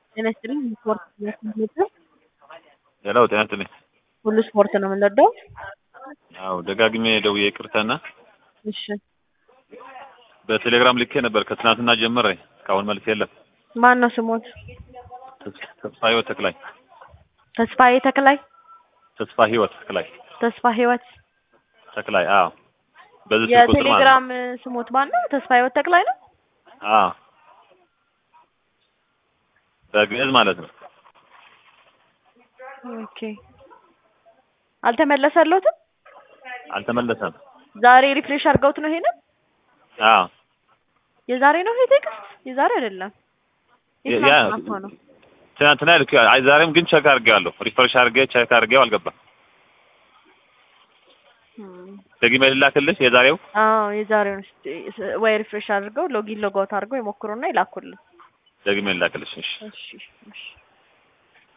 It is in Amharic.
ጤና ይስጥልኝ ስፖርት ነው ሄሎ ጤና ይስጥልኝ። ሁሉ ስፖርት ነው የምንወደው። አዎ ደጋግሜ ደውዬ ይቅርታና እሺ በቴሌግራም ልኬ ነበር ከትናንትና ጀምሬ እስካሁን መልስ የለም። ማን ነው ስሞት? ተስፋ ህይወት ተክላይ ተስፋዬ ተክላይ ተስፋ ህይወት ተክላይ ተስፋ ህይወት ተክላይ አዎ በዚህ ስልክ ቁጥር ማለት ነው። የቴሌግራም ስሞት ማን ነው? ተስፋ ህይወት ተክላይ ነው። አዎ በግዕዝ ማለት ነው። ኦኬ አልተመለሰለትም። አልተመለሰም። ዛሬ ሪፍሬሽ አድርገውት ነው ይሄንን አዎ የዛሬ ነው ይሄ ቴክስት የዛሬ አይደለም። ያ- የትናንት ማታ ነው። ትናንትና ልክ አይ ዛሬም ግን ቼክ አድርጌዋለሁ። ሪፍሬሽ አድርጌ ቼክ አድርጌው አልገባም። እም፣ ደግሜ ልላክልሽ የዛሬው አዎ የዛሬውን እስቲ ወይ ሪፍሬሽ አድርገው ሎጊን ሎጋውት አድርገው ይሞክሩና ይላኩልን። ደግሜ ልላክልሽ እሺ። እሺ እሺ